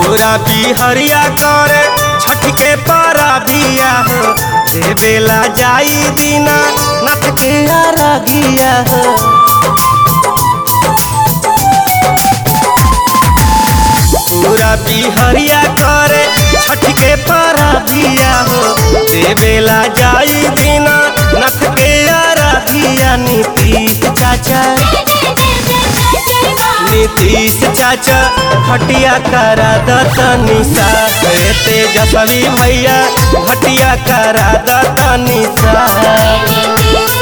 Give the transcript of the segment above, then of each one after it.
पूरा बिहरिया करे छठ के पारा बिया हो दे बेला जाई दीना नथ के अरगिया हो पूरा बिहरिया करे छठ के पारा बिया हो दे बेला जाई दीना नथ के अरगिया नीतीश चाचा नीतीश चाचा घटिया करा दतनी सा तेजस्वी भैया घटिया करा दतनी सा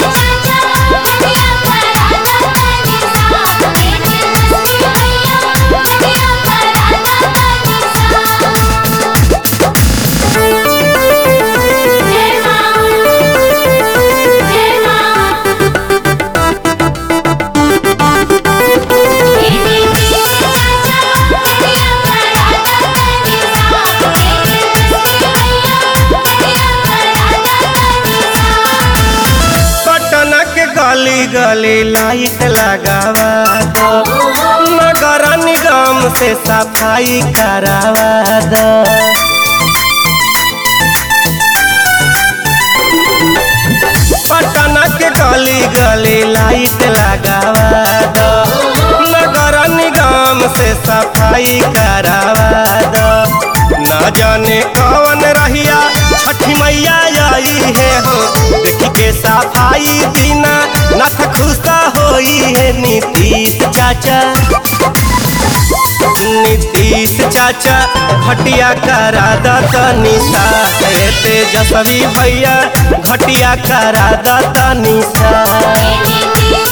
पटना के गली गली लाइट लगावा दो नगर निगम से सफाई करावा दो पटना के गली गली लाइट लगावा दो नगर निगम से सफाई करावा दो न जाने कौन रहिया छठी मैया आई है हो देखी के सफाई दीना नथ खुशा होई है नीतीश चाचा नीतीश चाचा घटिया करा दतनी सा हे तेजस्वी भैया घटिया करा दतनी सा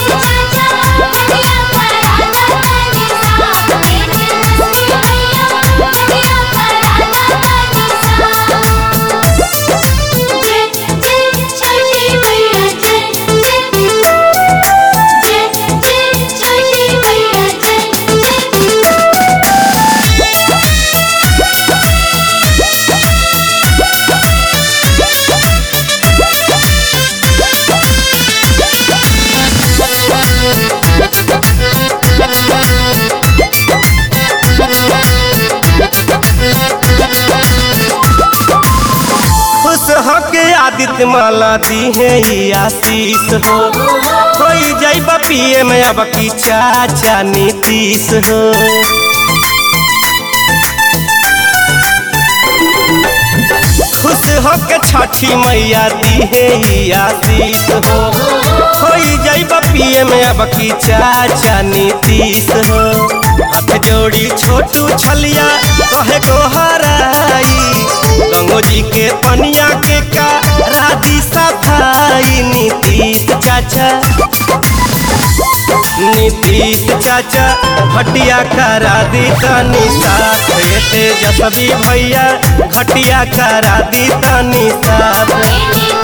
खुश होके आदित्य माला दी है ई आशीष हो कोई जैब पिए में अब की चाचा नीतीश हो खुश होके छठी मैया दी है ई आशीष हो कोई जैब पिए में अब की चाचा नीतीश हो हाथ जोड़ी छोटू छलिया कहे को हराई गंगो जी के पनिया के का राधी सफाई नीतीश चाचा नीतीश चाचा घटिया करा दी तनी सा हे तेजस्वी भैया घटिया करा दी तनी सा